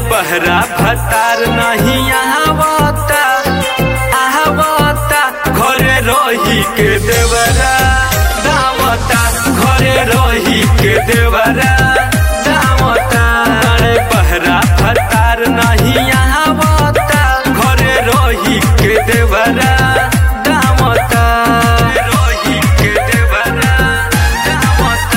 बहरा भतार नहीं आवता आवता घरे रही के देवरा दावता घरे रही के देवरा दावता रे बहरा भतार नहीं आवता घरे रही के देवरा दावता रही के देवरा दावता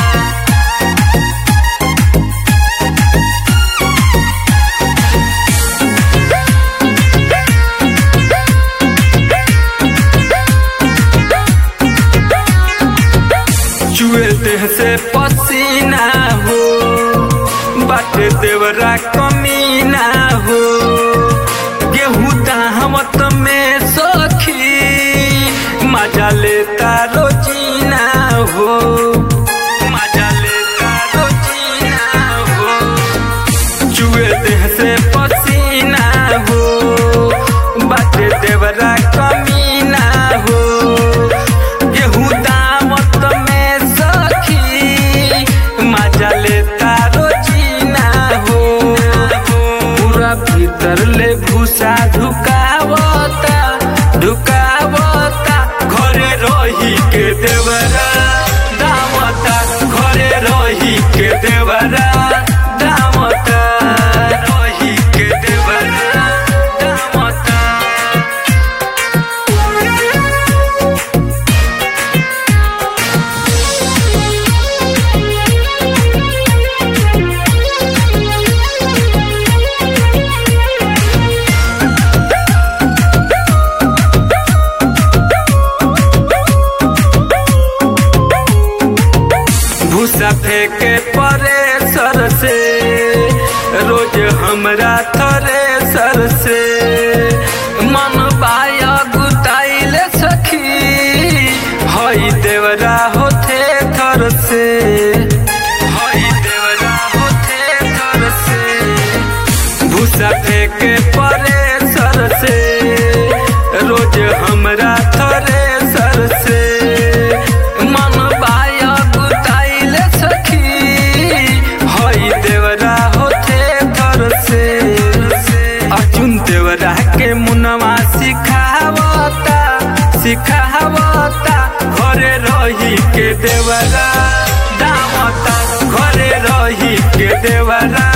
चुए देह से पसीना हो बाटे देवरा कमीना हो गेहूं दाहमत में सखी मजा लेता रोजीना हो मजा लेता रोजीना हो चुए देह से पसीना हो बाटे देवरा कमीना हो गेहूं दामत में सखी मजा लेता रोजीना हो पूरा भीतर ले भूसा ढुकावता ढुकावता घरे रही के देवरा दामता घरे रही के देवरा दामता रही के देवरा दामता भूसा फेंके परे सर से रोज हमरा थरे सर से मन बाया गुताइल सखी हई देवरा होथे थर से हई देवरा होथे थर से भूसा फेंके परे सर से रोज हमरा थरे सर से मन बाया गुताइल सखी हई देवरा होथे घर से अर्जुन देवरा के मुनवा सिखावता सिखावता घरे रही के देवरा दामता घरे रही के देवरा